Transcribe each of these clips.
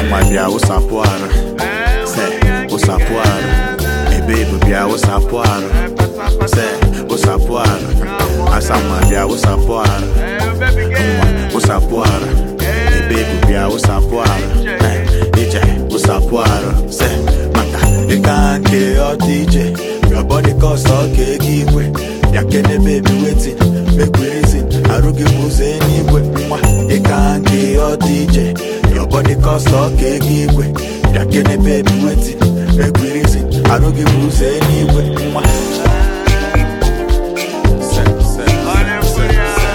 nwa bịa wụsapụ arụ se wụsapụ arụ ebe ebu bịa wụsapụ arụ se wụsapụ arụ asa nwa bịa wụsapụ arụ nwa wụsapụ arụ ebe ebu bịa wụsapụ arụ Eh, ije wụsapụ arụ se maka ịka nke ọ dị ije your body cost ọka ego igwe ya kene baby wetin make we reason arụ gị bụ ụzọ eluigwe nwa ịka nke ọ dị ije your body cost ọka ego igwe ya kene baby wetin make we reason arụ gị bụ ụzọ eluigwe nwa Se, se, se, se, se.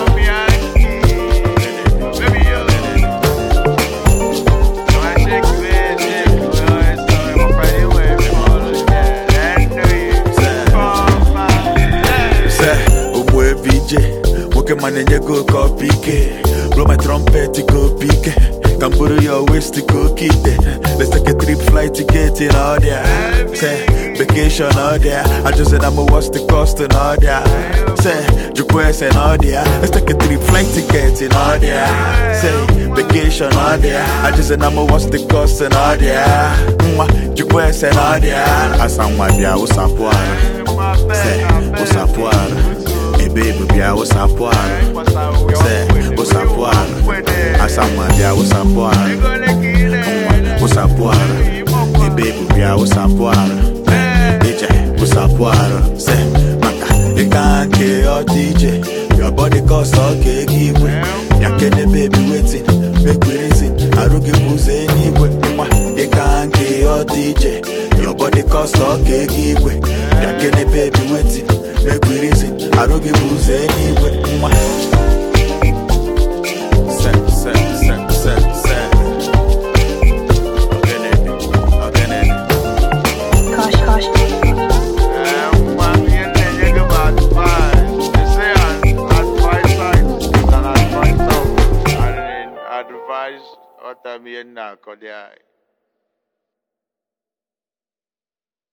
se ogbu ebe ije nwoke ma na-enye gị oke ọpa ike blow my trumpet ka opi ike ka m bụrụ ya west ka oke ite let's take a trip flight ticket na ọdịa se vacation na ọdịa ajụzi na m what's the cost na ọdịa se jụkwa ese na ọdịa let's take a trip flight ticket na ọdịa se vacation na ọdịa ajụzi na m what's the cost na ọdịa nwa jụkwa ese na ọdịa asa nwa bịa wụsapụ arụ se wụsapụ arụ ebe ebu bịa wụsapụ arụ se wụsapụ arụ asa nwa bịa wụsapụ arụ nwa wụsapụ arụ ebe ebu bịa wụsapụ arụ ije wụsapụ arụ se maka ịka nke ọ dị ije your body cost ọka ego igwe ya kene baby wetin make we reason arụ gị bụ ụzọ eluigwe nwa ịka nke ọ dị ije your body cost ọka ego igwe ya kene baby wetin make we reason arụ gị bụ ụzọ eluigwe nwa se se se se se Ogenene, ogenene. Kosh, kosh. Advise what I'm here now,